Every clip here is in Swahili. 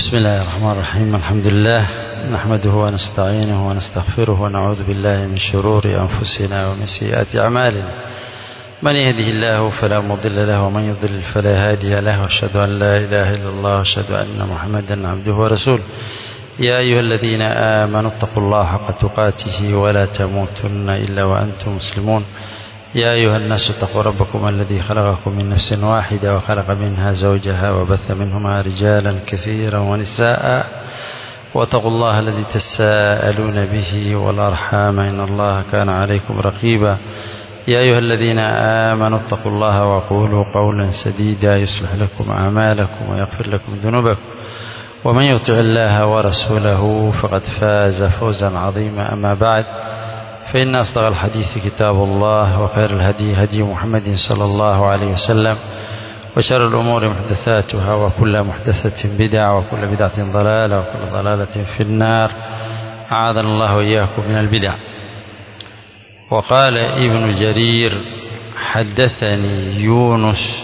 بسم الله الرحمن الرحيم الحمد لله نحمده ونستعينه ونستغفره ونعوذ بالله من شرور أنفسنا ومن سيئات أعمالنا من يهده الله فلا مضل له ومن يضلل فلا هادي له واشهد أن لا إله إلا الله واشهد أن محمدا عبده ورسوله يا أيها الذين آمنوا اتقوا الله حق تقاته ولا تموتن إلا وأنتم مسلمون يا أيها الناس اتقوا ربكم الذي خلقكم من نفس واحدة وخلق منها زوجها وبث منهما رجالا كثيرا ونساء واتقوا الله الذي تساءلون به والأرحام إن الله كان عليكم رقيبا يا أيها الذين آمنوا اتقوا الله وقولوا قولا سديدا يصلح لكم أعمالكم ويغفر لكم ذنوبكم ومن يطع الله ورسوله فقد فاز فوزا عظيما أما بعد فإن أصدق الحديث كتاب الله وخير الهدي هدي محمد صلى الله عليه وسلم وشر الأمور محدثاتها وكل محدثة بدعة وكل بدعة ضلالة وكل ضلالة في النار أعاذنا الله وإياكم من البدع وقال ابن جرير حدثني يونس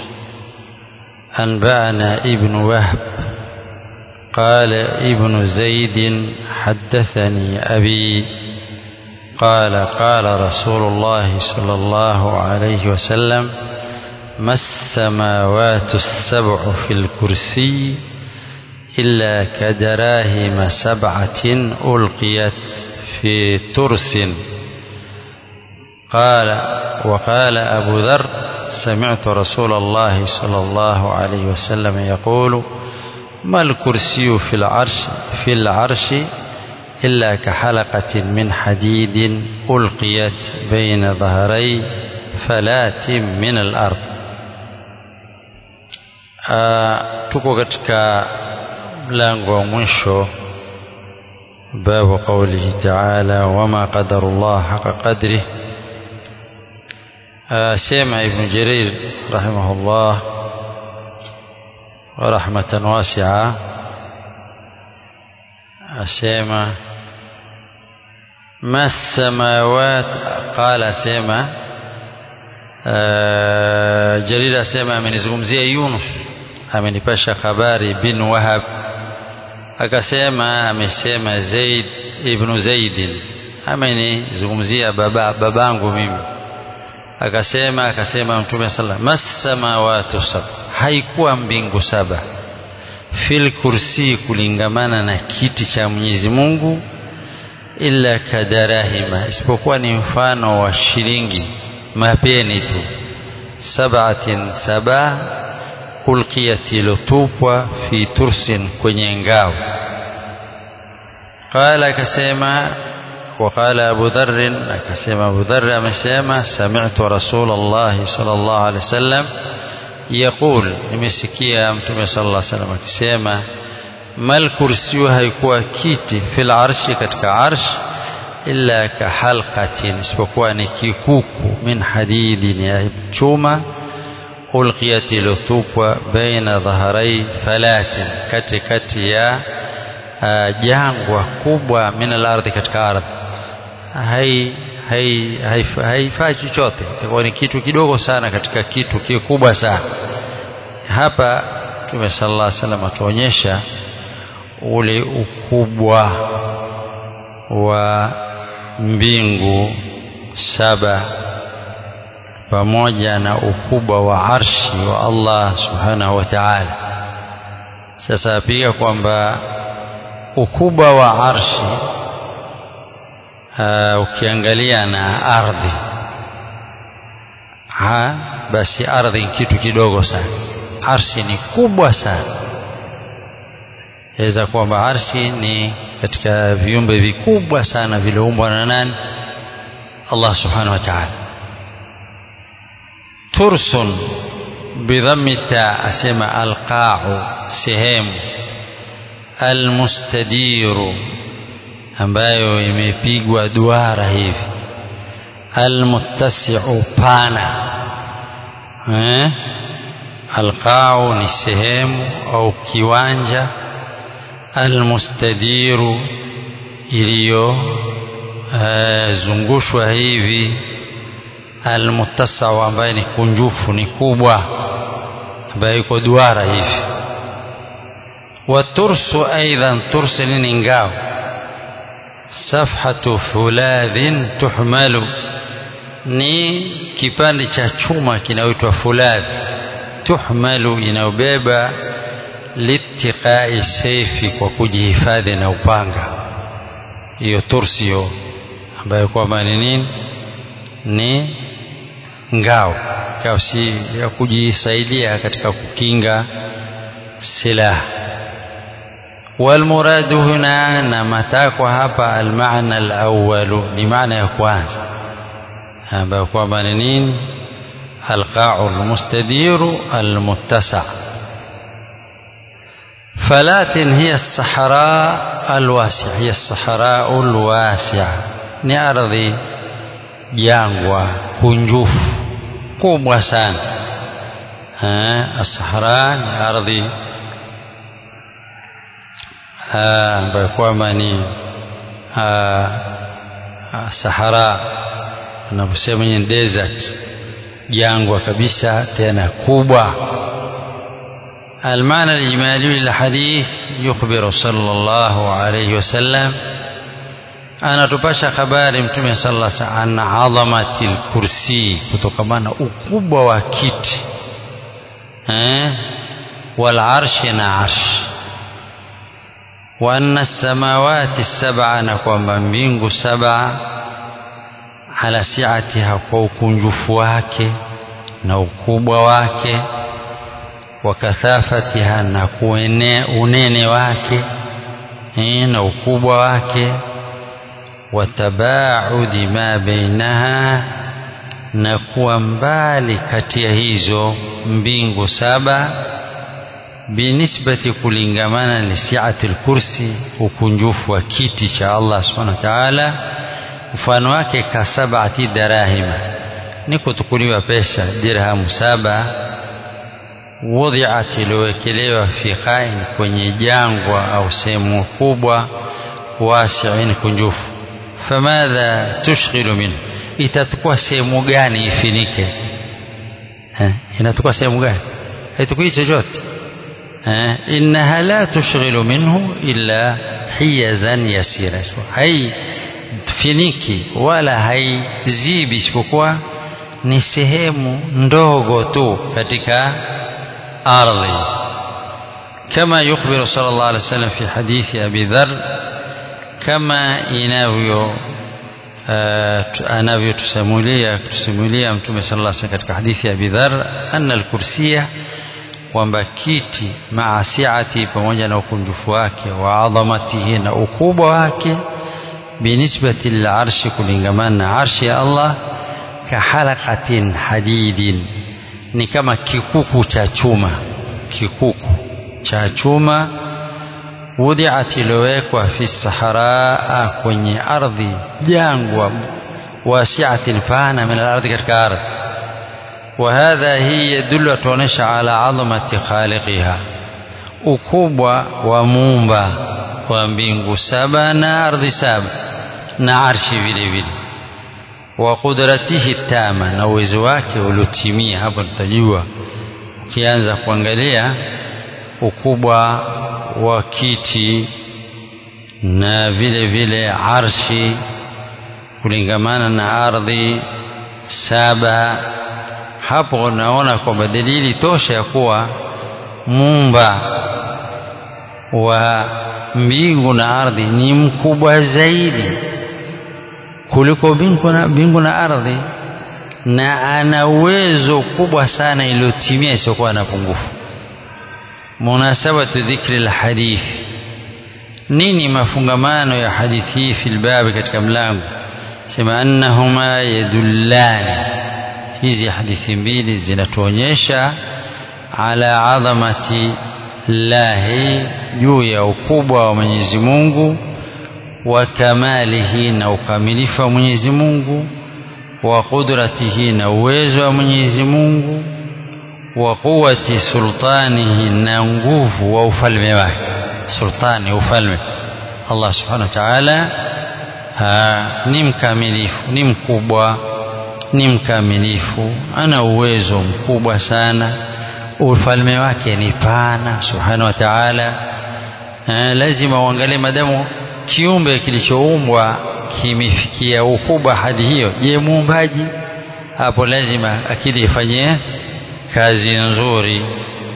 أنبأنا ابن وهب قال ابن زيد حدثني أبي قال قال رسول الله صلى الله عليه وسلم ما السماوات السبع في الكرسي إلا كدراهم سبعة ألقيت في ترس قال وقال أبو ذر سمعت رسول الله صلى الله عليه وسلم يقول ما الكرسي في العرش في العرش إلا كحلقة من حديد ألقيت بين ظهري فلات من الأرض tuko katika mlango wa mwisho babu qaulihi taala wama qadarullah haqa qadrih sema ibn jarir rahimahullah rahmatan wasi'a asema ما السماوات قال سيما جليل asema amenizungumzia Yunus amenipasha habari bin Wahab akasema amesema Zaid ibn Zaid amenizungumzia baba babangu mimi akasema akasema mtume sallallahu masamawatu sab haikuwa mbingu saba fil kursi kulingamana na kiti cha Mwenyezi Mungu illa kadarahima isipokuwa ni mfano wa shilingi mapeni tu sabatin saba ulqiyat ilotupwa fi tursin kwenye ngao qala akasema وقال أبو ذر أكسم أبو ذر أمسيما سمعت رسول الله صلى الله عليه وسلم يقول nimesikia mtume sallallahu alaihi wasallam akisema mal kursiyu haikuwa kiti fil arshi katika arsh illa ka halqatin isipokuwa ni kikuku min hadidin ya chuma ulqiyat ilotupwa baina dhaharai falatin katikati ya jangwa kubwa min al-ardhi katika ardhi hai hai haifai chochote itakuwa ni kitu kidogo sana katika kitu kikubwa sana hapa Mtume sallallahu alaihi wasallam atuonyesha ule ukubwa wa mbingu saba pamoja na ukubwa wa arshi wa Allah subhanahu wa ta'ala sasa pia kwamba ukubwa wa arshi uh, ukiangalia na ardhi ha, basi ardhi ni kitu kidogo sana arshi ni kubwa sana yaweza kwamba arshi ni katika viumbe vikubwa sana viliumbwa na nani Allah subhanahu wa ta'ala tursun bidhammi ta asema alqa'u sehemu almustadiru ambayo imepigwa duara hivi almuttasi'u pana eh alqa'u ni sehemu au kiwanja almustadiru iliyo zungushwa hivi almuttasau ambaye ni kunjufu ni kubwa ambayo iko duara hivi watursu aidan tursu nini ngao safhatu fuladhin tuhmalu ni kipande cha chuma kinaitwa fuladh tuhmalu inayobeba litiqai seifi kwa kujihifadhi na upanga hiyo tursio ambayo kwamba ni nini ni ngao ngao si ya kujisaidia katika kukinga silaha والمراد هنا نمتاكو هapa المعنى الأول لمعنى ya kwanza ambayo kwamba ni nini القاع المستدير المتسع فلات هي الصحراء الواسعة هي الصحراء الواسعة ni ardhi jangwa kunjufu kubwa sana الصحراء ni ardhi ambayo kwamba ni Sahara anavyosema ni desert jangwa kabisa tena kubwa المعنى الإجمالي للحديث يخبر صلى الله عليه وسلم أنا تباشى خبار متومي صلى الله عليه وسلم عن عظمة الكرسي كتوكمانا أكوبة وكيت والعرش نعرش وأن السماوات السبع نكوما mbingu saba ala siatiha kwa ukunjufu wake na ukubwa wake wa kathafatiha na kuene unene wake na ukubwa wake wa tabaudi ma bainaha na kuwa mbali kati ya hizo mbingu saba binisbati kulingamana lisiati lkursi ukunjufu wa kiti cha Allah subhanahu wa ta'ala mfano wake kasabati darahima ni kutukuliwa pesa dirhamu saba wudhiat iliyowekelewa fi khain kwenye jangwa au sehemu kubwa wasiin kunjufu famadha tushghilu minhu itatukua sehemu gani ifinike inatukua sehemu gani haitukui chochote إنها لا تشغل منه إلا حيزا يسيرا هاي finiki wala haizibi isipokuwa ni sehemu ndogo tu katika ardhi kama yukhbiru sallallahu alaihi wasallam fi hadithi abi dhar kama inavyo anavyotusimulia kutusimulia mtume sallallahu alaihi wasallam katika hadithi ya abi dhar anna alkursiya kwamba kiti maa siati pamoja na ukunjufu wake wa adhamatihi na ukubwa wake binisbati lilarshi kulingamana na arshi ya Allah kahalakatin hadidin ni kama kikuku cha chuma kikuku cha chuma wudiat iliyowekwa fi saharaa kwenye ardhi jangwa wasiatin pana min alardhi katika ardhi وهذا هي يدل تونش على عظمة خالقها ukubwa wa muumba wa mbingu saba na ardhi saba na arshi vile vile wa qudratihi tama na uwezo wake uliotimia hapo tutajua ukianza kuangalia ukubwa wa kiti na vile vile arshi kulingamana na ardhi saba hapo naona kwamba dalili tosha ya kuwa muumba wa mbingu na ardhi ni mkubwa zaidi kuliko mbingu na, mbingu na ardhi na ana uwezo kubwa sana iliyotimia isiyokuwa na pungufu munasabatu dhikri lhadithi nini mafungamano ya hadithi hii fi lbabi katika mlango sema annahuma yadullani hizi hadithi mbili zinatuonyesha ala adhamati llahi juu ya ukubwa wa Mwenyezi Mungu wa kamalihi na ukamilifu wa Mwenyezi Mungu wa qudratihi na uwezo wa Mwenyezi Mungu wa quwati sultanihi na nguvu wa ufalme wake sultani ufalme Allah subhanahu wa ta'ala ni mkamilifu ni mkubwa ni mkamilifu ana uwezo mkubwa sana ufalme wake ni pana subhanahu wa ta'ala eh, lazima uangalie madamu kiumbe kilichoumbwa kimefikia ukubwa hadi hiyo je muumbaji hapo lazima akili ifanye kazi nzuri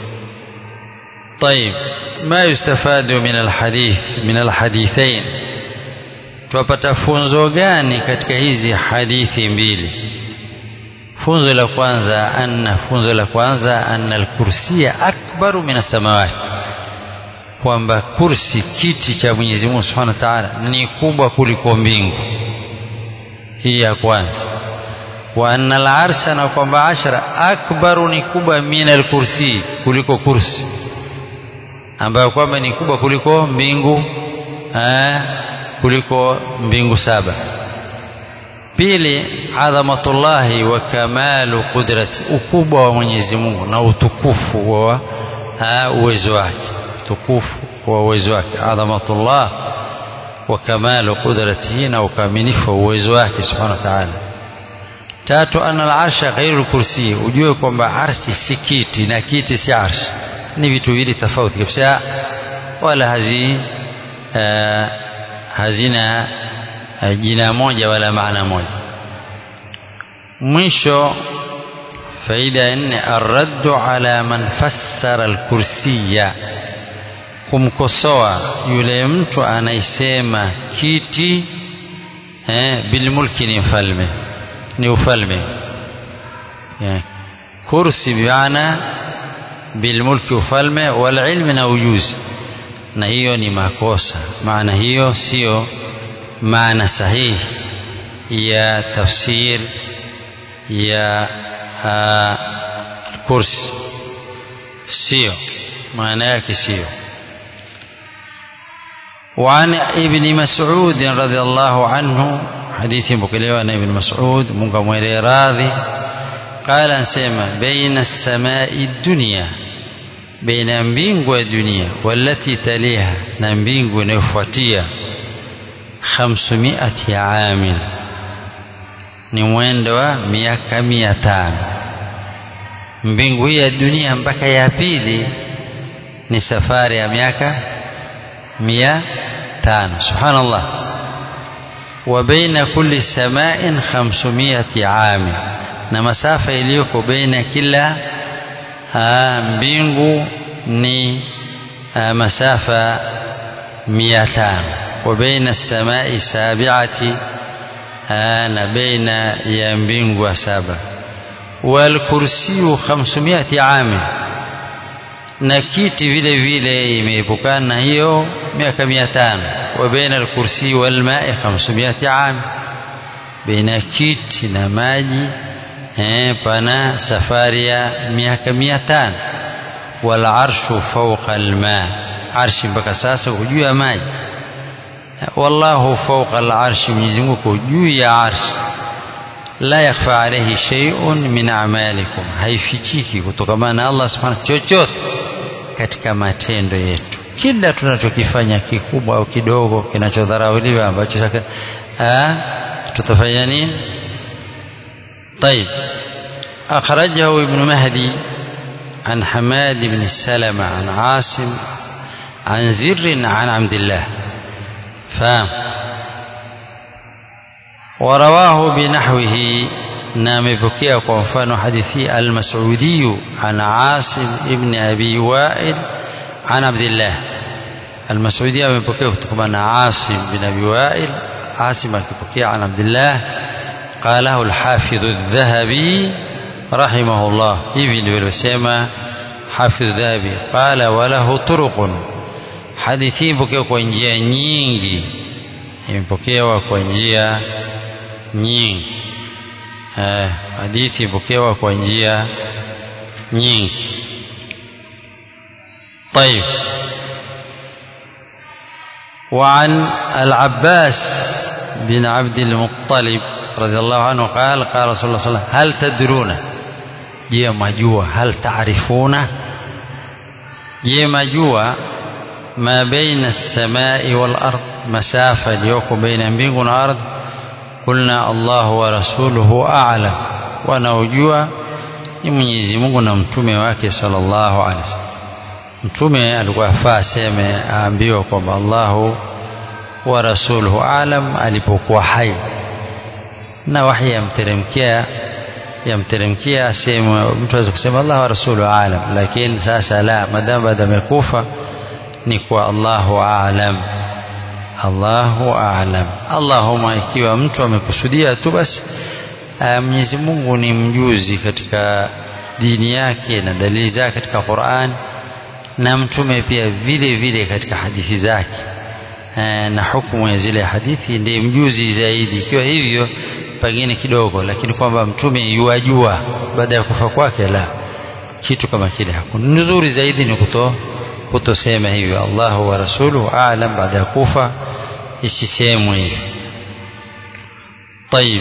طيب ما يستفاد من الحديث من الحديثين tupata funzo gani katika hizi hadithi mbili funzo la kwanza anna funzo la kwanza anna alkursiya akbaru min as-samawati kwamba kursi kiti cha Mwenyezi Mungu Subhanahu wa Ta'ala ni kubwa kuliko mbingu hii ya kwanza wa anna al-arsha na kwamba ashara akbaru ni kubwa min al-kursi kuliko kursi ambayo kwamba ni kubwa kuliko mbingu eh, kuliko mbingu saba pili adhamatullahi wa kamalu qudrati ukubwa wa Mwenyezi Mungu na utukufu wa uwezo wake utukufu wa uwezo wake adhamatullah wa kamalu qudratihi na ukamilifu wa uwezo wake subhanahu wa ta'ala tatu anna al-arsha ghairu kursi ujue kwamba arshi si kiti na kiti si arshi ni vitu vili tofauti kabisa wala hazi uh, hazina uh, jina moja wala maana moja mwisho faida ya nne arraddu ala man fassara alkursiya kumkosoa yule mtu anaisema kiti eh, bilmulki ni mfalme ni ufalme yeah. kursi bimaana bilmulki ufalme walilmi na ujuzi na hiyo ni makosa maana hiyo sio maana sahihi ya tafsir ya kursi sio maana yake sio وعن ابن مسعود رضي الله عنه حديث بكليوا عن ابن مسعود منك mwele radhi قال انسema بين السماء الدنيا بين mbingu ya dunia والتي تليها na mbingu inayofuatia 500 عام ni mwendo wa miaka mia tano mbingu hii ya dunia mpaka ya pili ni safari ya miaka mia tano subhanallah wa baina kulli samain khamsumiyati ami na masafa iliyoko baina kila aa, mbingu ni aa, masafa mia tano wa baina samai sabiati na baina ya mbingu wa saba walkursiyu khamsumiyati ami na kiti vile vile imeepukana na hiyo miaka mia tano wa baina alkursi walmai khamsumiyati ami baina kiti na maji eh, pana safari ya miaka mia tano walarshu fauqa alma arshi mpaka sasa juu ya maji wallahu fauqa alarshi mwenyezi mungu juu ya arshi la yakhfa alayhi shay'un min a'malikum haifichiki kutokamana na Allah subhanahu chochote katika matendo yetu kila tunachokifanya kikubwa au kidogo kinachodharauliwa ambacho saka tutafanya nini طيب أخرجه ابن مهدي عن حماد بن السلمة عن عاصم عن زر عن عبد الله فهم ورواه بنحوه نام بكيا وفان حديثي المسعودي عن عاصم ابن أبي وائل عن عبد الله المسعودي من بكيا عن عاصم بن أبي وائل عاصم بكيا عن عبد الله قاله الحافظ الذهبي رحمه الله hivi ndivyo حافظ الذهبي قال وله طرق hadithi imepokewa kwa njia nyingi imepokewa kwa njia nyingi eh, hadithi imepokewa kwa njia nyingi طيب وعن العباس بن عبد المطلب رضي الله عنه قال قال رسول الله صلى الله عليه وسلم هل تدرون je majua hal taarifuna je majua ما بين السماء والأرض مسافة اليوك بين mbingu والأرض قلنا الله ورسوله أعلم wanaojua ni Mwenyezi Mungu na mtume wake sallallahu alaihi wasallam mtume alikuwa afaa aseme aambiwa kwamba Allahu wa rasuluhu alam alipokuwa hai na wahi yamteremkia yamteremkia aseme mtu aweza kusema Allah wa rasuluhu alam lakini sasa la madamu baada amekufa ni kwa Allahu alam Allahu a'lam. Allahumma, ikiwa mtu amekusudia tu basi, Mwenyezi Mungu ni mjuzi katika dini yake na dalili zake katika Qur'an, na mtume pia vile vile katika hadithi zake na hukumu ya zile hadithi, ndiye mjuzi zaidi. Ikiwa hivyo pengine kidogo, lakini kwamba mtume yuwajua baada ya kufa kwake, la kitu kama kile hakuna. Nzuri zaidi ni kuto kutosema hivyo, Allahu wa rasuluhu a'lam, baada ya kufa isisemwe hivi. Tayib,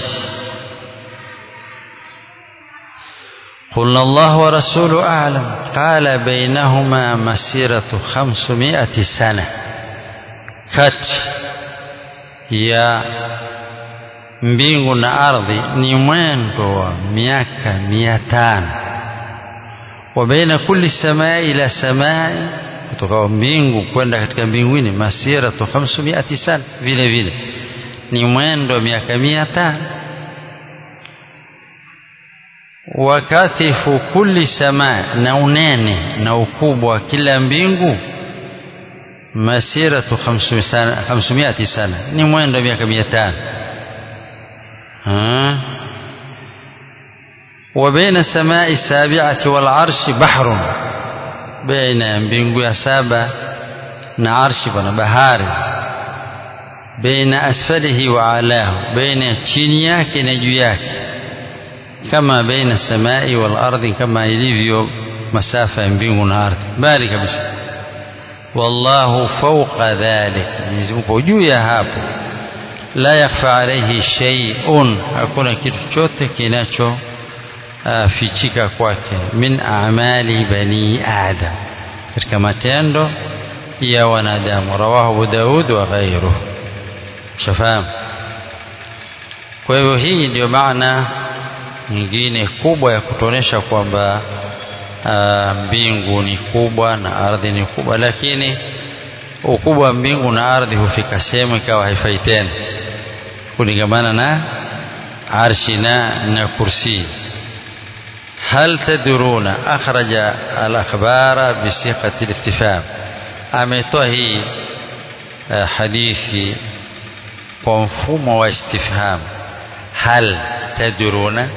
قلنا الله ورسوله أعلم قال بينهما مسيرة خمسمائة سنة كت يا mbingu na ardhi ni mwendo wa miaka mia tano wa baina kulli samaa ila samaa kutoka mbingu kwenda katika mbinguni masiratu 500 sana vile vile ni mwendo wa miaka mia tano wakathifu kulli samaa na unene na ukubwa wa kila mbingu masiratu 500 sana ni mwendo wa miaka mia tano وبين السماء السابعة والعرش بحر بين mbingu ya saba na arshi pana bahari baina asfalihi wa alahu baina chini yake na juu yake kama baina samai wal ardhi kama ilivyo masafa ya mbingu na ardhi mbali kabisa wallahu fawqa dhalik Mwenyezi Mungu juu ya hapo la yakhfa alayhi shay'un hakuna kitu chote kinacho fichika kwake min a'mali bani adam katika matendo ya wanadamu rawahu Abu Daud wa ghairuhu shafahamu kwa hivyo hii ndio maana nyingine kubwa ya kutuonesha kwamba mbingu ni kubwa na ardhi ni kubwa lakini ukubwa wa mbingu na ardhi hufika sehemu ikawa haifai tena kulingamana na arshi na na kursi هل تدرون أخرج الأخبار بصيغة الاستفهام ametoa hii uh, hadithi kwa mfumo wa istifham hal tadruna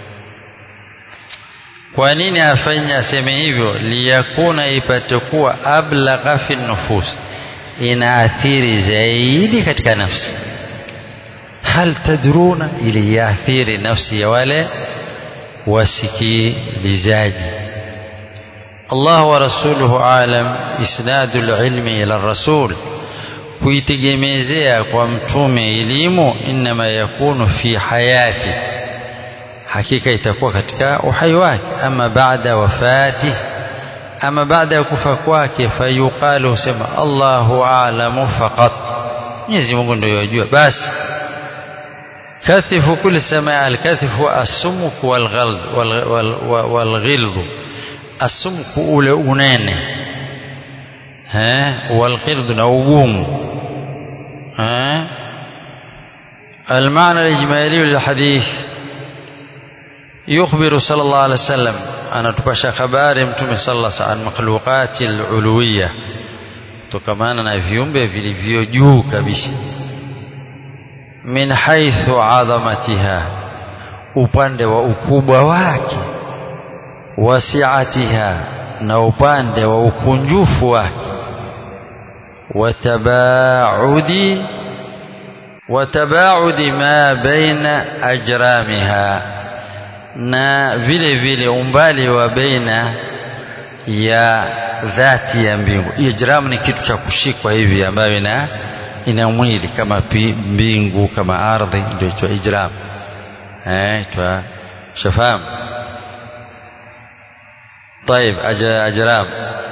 kwa nini afanye aseme hivyo liyakuna ipate kuwa ablagha fi nufus inaathiri zaidi katika nafsi hal tadruna ili yaathiri nafsi ya wale wasikilizaji Allah wa rasuluhu alam isnadu lilmi ila rasul kuitegemezea kwa mtume elimu inma yakunu fi hayati hakika itakuwa katika uhai wake ama baada wafati ama baada ya kufa kwake fayuqalu husema Allahu alamu faqat Mwenyezi Mungu ndio yajua basi كثف كل سماء الكثف السمك والغلظ والغلظ السمك ule unene eh والغلظ na ugumu eh المعنى الإجمالي للحديث يخبر صلى الله عليه وسلم أنا تبشى خبار متوم صلى الله عليه وسلم عن مخلوقات العلوية tukamana na viumbe vilivyo juu kabisa min haithu adhamatiha upande wa ukubwa wake wasiatiha na upande wa ukunjufu wake watabaudi watabaudi ma baina ajramiha na vile vile umbali wa baina ya dhati ya mbingu ijram ni kitu cha kushikwa hivi ambayo ina ina mwili kama pi, mbingu kama ardhi ndio itwa ijram eh twa shafahamu طيب أجرام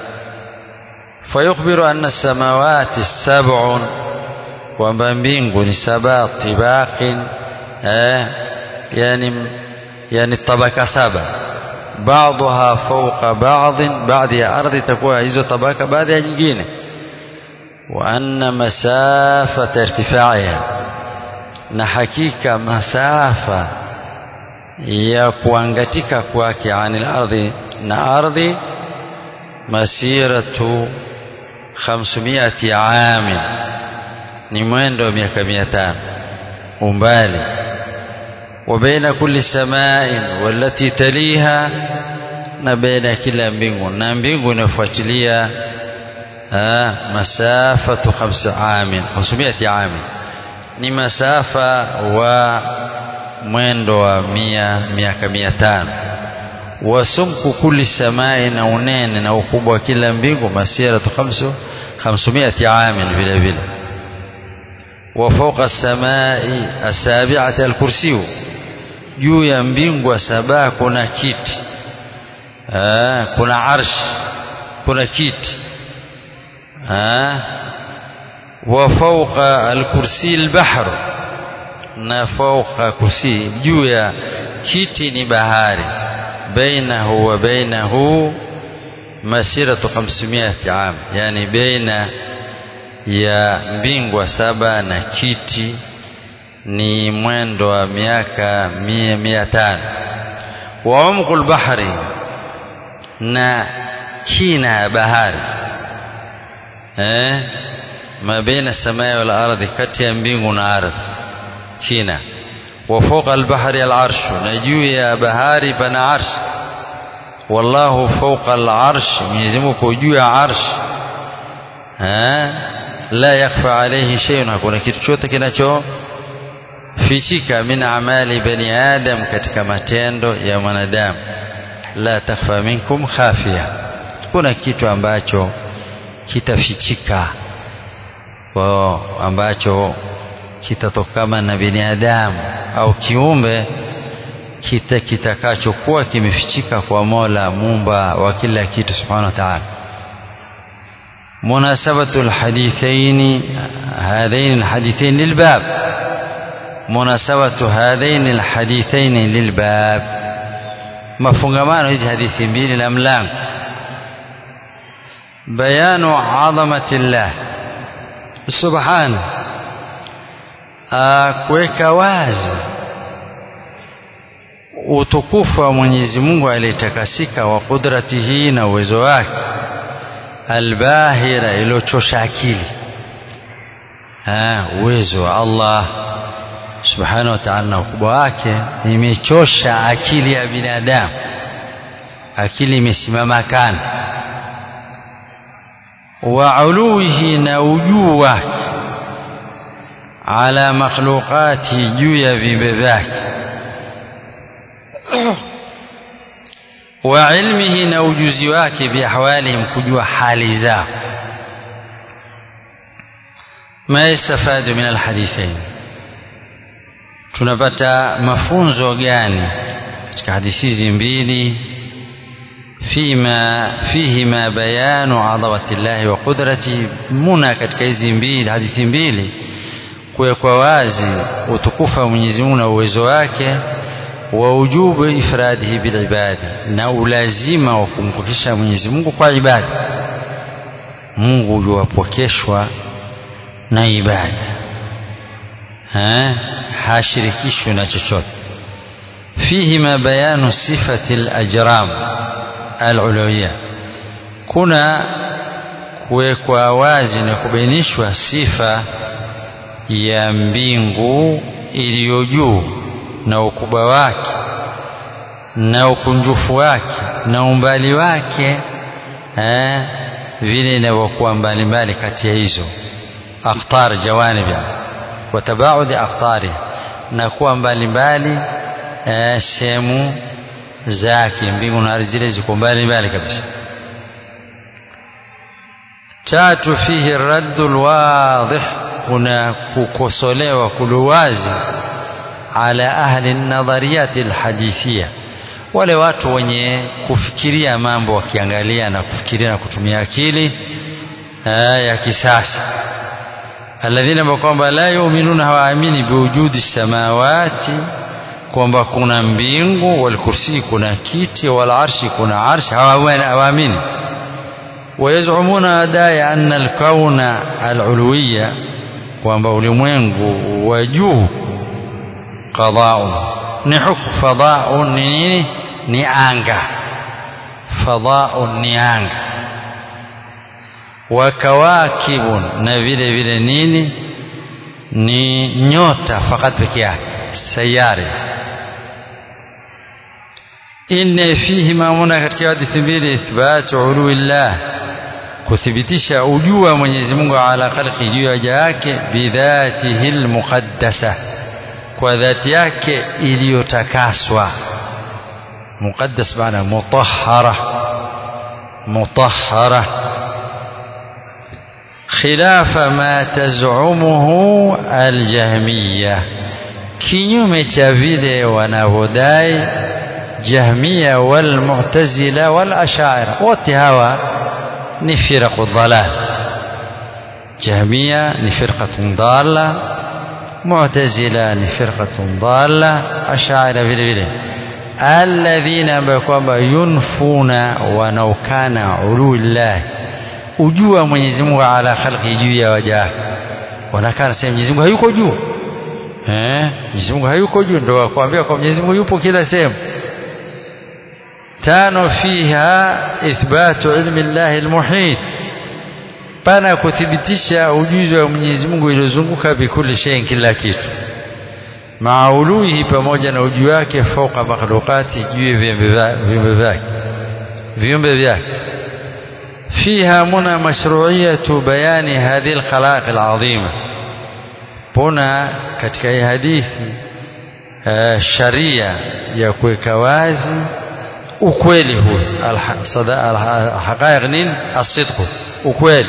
فيخبر أن السماوات السبع ومبينغ سبع طباق آه يعني يعني الطبقة سبع بعضها فوق بعض بعض ya ardhi itakuwa hizo tabaka baadhi ya nyingine وأن مسافة ارتفاعها na hakika masafa ya kuangatika kwake anil ardhi na ardhi masiratu 500 amin ni mwendo wa miaka 500 umbali وبين كل سماء والتي تليها na baina kila mbingu na mbingu inafuatilia masafatu 5 amin 500 amin ni masafa wa mwendo wa mia miaka mia tano wasumku kulli samai na unene na ukubwa wa kila mbingu masiratu khamsu khamsumiati amin vile vile wa fawqa samai asabiati alkursiyu juu ya mbingu saba kuna kiti Aa, kuna arsh kuna kiti wa fawqa alkursi albahr na fawqa kursi juu ya kiti ni bahari bainahu wa bainahu masiratu 500 am yani baina ya mbingwa saba na kiti ni mwendo wa miaka mia mia tano wa umqu lbahri na kina ya bahari eh? ma baina samai wal ardhi kati ya mbingu na ardhi kina wa fawqa albahri alarshu na juu ya bahari pana arsh wallahu fawqa alarsh Mwenyezi Mungu juu ya arsh eh? la yakhfa alayhi shay'un hakuna kitu chote kinacho fichika min amali bani adam katika matendo ya mwanadamu la takhfa minkum khafia kuna kitu ambacho kitafichika kwa ambacho kitatokana na binadamu au kiumbe kita kitakachokuwa kimefichika kwa Mola muumba wa kila kitu subhanahu wa ta'ala مناسبة الحديثين هذين الحديثين للباب مناسبة هذين الحديثين للباب mafungamano hizi hadithi mbili na mlango bayanu adhamati llah subhanahu kuweka wazi utukufu wa Mwenyezi Mungu aliyetakasika wa kudratihi na uwezo wake albahira iliyochosha akili uwezo wa Allah subhanahu wa ta'ala na ukubwa wake imechosha akili ya binadamu akili imesimama kana wa uluhi na ujuu wake ala makhluqati juu ya viumbe vyake wa ilmihi na ujuzi wake biahwalihim kujua hali zao ma yastafadu min alhadithain tunapata mafunzo gani katika hadithi hizi mbili fima fihima bayanu adawati llahi wa qudrati muna katika hizi mbili hadithi mbili kuwekwa wazi utukufu wa Mwenyezi Mungu na uwezo wake wa ujubu ifradihi bilibadi na ulazima wa kumpokesha Mwenyezi Mungu kwa ibada Mungu yuwapokeshwa na ibada ha? hashirikishwi na chochote fihima bayanu sifati alajram alulawiyya kuna kuwekwa wazi na kubainishwa sifa ya mbingu iliyo juu na ukubwa wake na ukunjufu wake na umbali wake eh, vile inavyokuwa mbalimbali kati ya hizo akhtar jawanibi wa tabaudi akhtari na kuwa mbalimbali eh, sehemu zake mbingu na ardhi zile ziko mbalimbali kabisa tatu fihi raddu lwadih kuna kukosolewa kuluwazi ala ahli nadhariyati alhadithia wale watu wenye kufikiria mambo wakiangalia na kufikiria na kutumia akili ya kisasa alladhina kwamba la yu'minuna hawaamini biwujudi samawati kwamba kuna mbingu walkursi kuna kiti wal arshi kuna arshi hawaamini wayazumuna dai anna alkauna aluluwiya kwamba ulimwengu wa juu qadaun ni hukum fadaun ni nini ni anga fadaun ni anga wa kawakibun na vile vile nini ni nyota fakat peke yake sayari inne fihi mamuna katika hadithi mbili ithbatu uluillah kuthibitisha ujuu wa Mwenyezi Mungu ala khalqi juu ya waja yake bidhatihi almuqaddasa kwa dhati yake iliyotakaswa muqaddas maana mutahhara mutahhara khilafa ma tazumuhu aljahmiya kinyume cha vile wanavyodai jahmiya walmu'tazila walashaira wote hawa ni firaqu dhalal jahmiya ni firqatun dalla mu'tazila ni firqatun dalla ashaira vile vile alladhina ambao kwamba yunfuna wanaukana ulullahi ujua Mwenyezi Mungu ala khalqi juu ya waja wake wanakana sema Mwenyezi Mungu hayuko juu eh Mwenyezi Mungu hayuko juu ndio wakwambia kwa Mwenyezi Mungu yupo kila sehemu tano fiha ithbatu ilmi Allah almuhit pana kuthibitisha ujuzi wa Mwenyezi Mungu iliyozunguka bikuli shay kila kitu mauluhi pamoja na ujuu wake fauka makhlukati juu ya viumbe vyake viumbe vyake فيها منى مشروعية بيان هذه الخلائق العظيمة هنا katika hii hadithi uh, sharia ya kuweka wazi ukweli huu alhaqaiq nini asidqu ukweli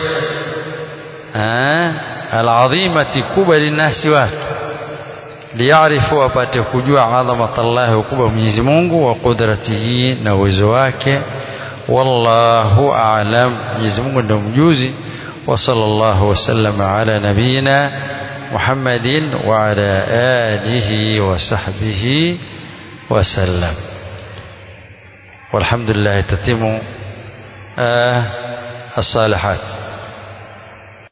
alazimati kubwa linasi watu liyarifu wapate kujua adhamat Allah ukubwa Mwenyezi Mungu wa qudratihi na uwezo wake والله أعلم يزمون أنهم جوزي وصلى الله وسلم على نبينا محمد وعلى آله وصحبه وسلم والحمد لله تتم آه الصالحات